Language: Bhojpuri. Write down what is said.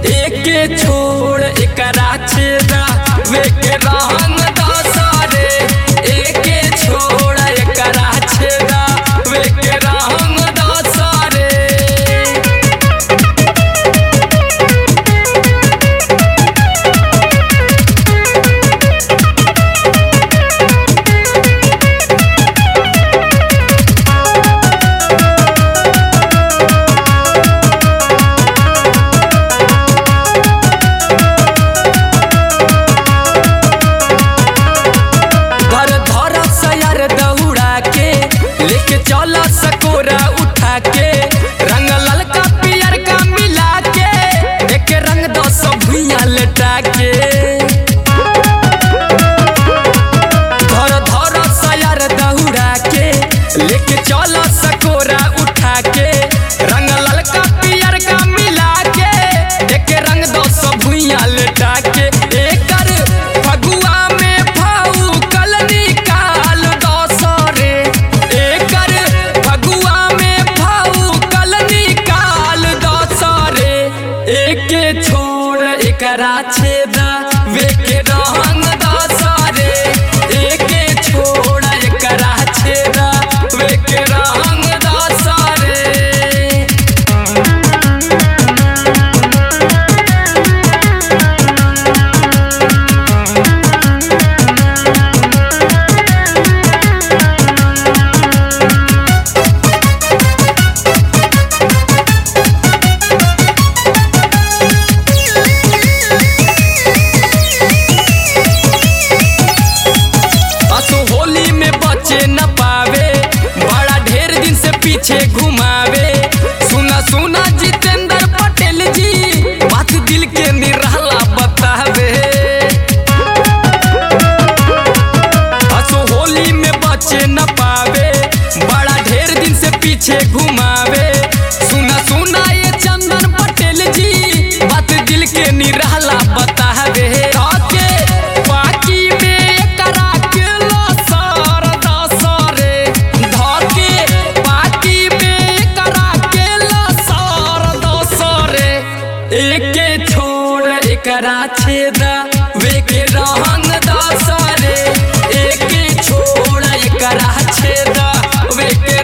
एके छोड़ एकरा छेदा वे के रहन दसरे एके छोड़ एकरा छेदा वे के रहन दसरे घर धर सयर दौड़ा के लेके चला सकोरा उठा के रंग ललका पियर का मिला के एक रंग दस भुइया लेटा के घर धर सयर दौड़ा के लेके चला सकोरा उठा के रंग ललका पियर का मिला के एक रंग दस भुइया लेटा के एकर फगुआ में फाऊ कल निकाल दसरे एकर फगुआ में फाऊ कल निकाल दसरे एके छोड़ एकरा छेदा वे के रहन दसरे एके छोड़ एकरा छेदा वे के रहन दसरे असो होली में बचे न पावे बड़ा ढेर दिन से पीछे घुमावे सुना सुना जितेंद्र पटेल जी बात दिल के निराला बतावे असो होली में बचे न पावे बड़ा ढेर दिन से पीछे घुमावे सुना सुना ये चंदन पटेल जी बात दिल के निराला बतावे के बाकी में करा के लसर दसरे धके बाकी में करा के लसर दसरे एके छोड़ एकरा छेदा वे के रहन दसरे एके छोड़ एकरा छेदा वे के